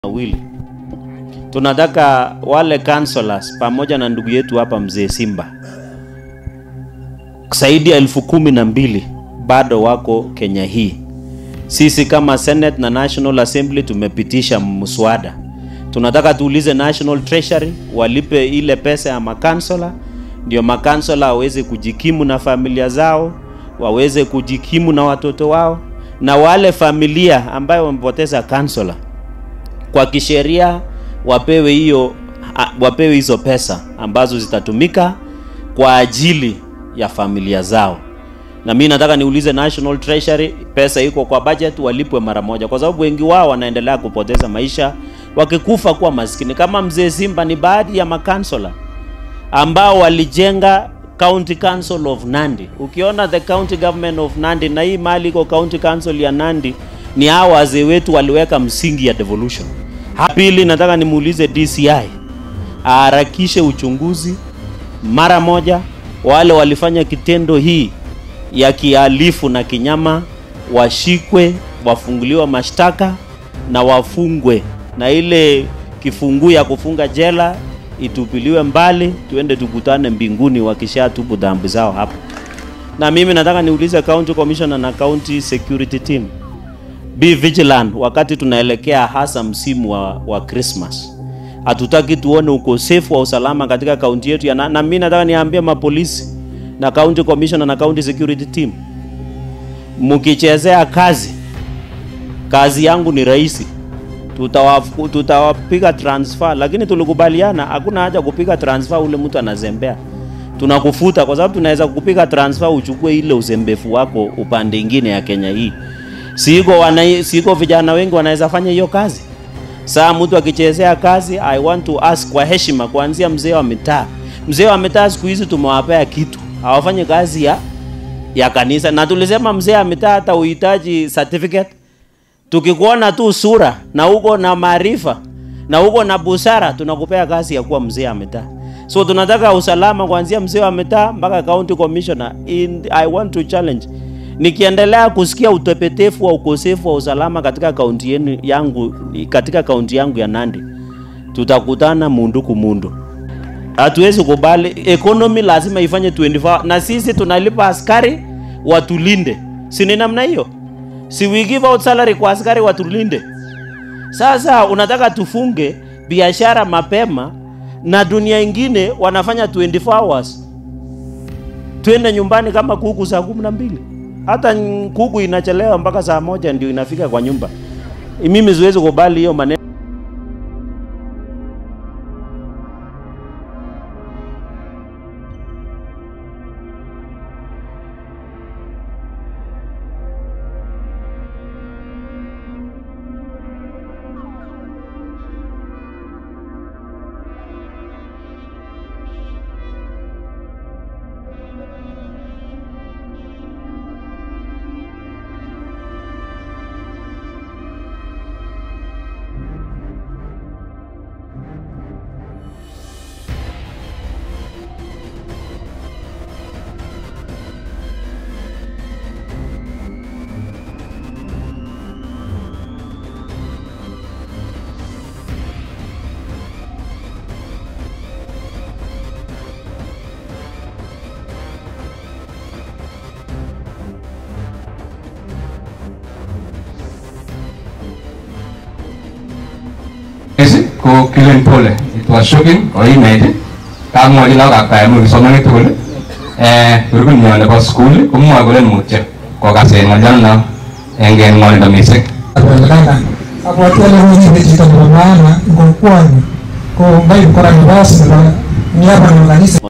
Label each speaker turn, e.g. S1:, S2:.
S1: mawili. Tunataka wale counselors pamoja na ndugu yetu hapa mzee Simba zaidi ya elfu kumi na mbili bado wako Kenya hii. Sisi kama Senate na National Assembly tumepitisha mswada, tunataka tuulize National Treasury walipe ile pesa ya makansela, ndio makansela waweze kujikimu na familia zao, waweze kujikimu na watoto wao, na wale familia ambayo wamepoteza kansela kwa kisheria wapewe hiyo wapewe hizo pesa ambazo zitatumika kwa ajili ya familia zao. Na mimi nataka niulize National Treasury, pesa iko kwa budget, walipwe mara moja, kwa sababu wengi wao wanaendelea kupoteza maisha wakikufa kuwa maskini. Kama mzee Simba ni baadhi ya makansela ambao walijenga County Council of Nandi. Ukiona the county government of Nandi na hii mali iko county council ya Nandi, ni hao wazee wetu waliweka msingi ya devolution. Pili, nataka nimuulize DCI aharakishe uchunguzi mara moja, wale walifanya kitendo hii ya kihalifu na kinyama washikwe, wafunguliwa mashtaka na wafungwe, na ile kifunguu ya kufunga jela itupiliwe mbali, tuende tukutane mbinguni wakishatubu dhambi zao hapo. Na mimi nataka niulize county commissioner na county security team, be vigilant wakati tunaelekea hasa msimu wa, wa Christmas. Hatutaki tuone ukosefu wa usalama katika kaunti yetu ya na, na mimi nataka niambie mapolisi na county commissioner na county security team, mkichezea kazi, kazi yangu ni rahisi, tutawapiga tutawapiga transfer, lakini tulikubaliana hakuna haja kupiga transfer ule mtu anazembea, tunakufuta kwa sababu tunaweza kupiga transfer uchukue ile uzembefu wako upande ingine ya Kenya hii. Siko wana, siko vijana wengi wanaweza fanya hiyo kazi. Saa mtu akichezea kazi, I want to ask kwa heshima, kuanzia mzee wa mitaa. Mzee wa mitaa siku hizi tumewapea kitu, hawafanye kazi ya ya kanisa, na tulisema mzee wa mitaa hata uhitaji certificate. Tukikuona tu sura na uko na maarifa na uko na busara, tunakupea kazi ya kuwa mzee wa mitaa. So tunataka usalama kuanzia mzee wa mitaa mpaka county commissioner. In, I want to challenge nikiendelea kusikia utepetefu wa ukosefu wa usalama katika kaunti yenu yangu katika kaunti yangu ya Nandi, tutakutana mundu kumundu. Hatuwezi kubali, economy lazima ifanye 24 na sisi tunalipa askari watulinde, si ni namna hiyo? Si we give out salary kwa askari watulinde? Sasa unataka tufunge biashara mapema na dunia ingine wanafanya 24 hours, twende nyumbani kama kuku saa kumi na mbili hata kuku inachelewa mpaka saa moja ndio inafika kwa nyumba. Mimi siwezi kubali hiyo maneno.
S2: ko Kilin Pole. It was shocking or imagine. Kamwachi lagok primary kipsomaninik tugul eh kurubin nyo nebo school komwoe kole mutyo kokasen ng'olyono eng ng'wonindo missing.
S3: Abwati ale mwenye chito nebo maana ngokwani ko mbai kora nibasi nebo niaba na kanisa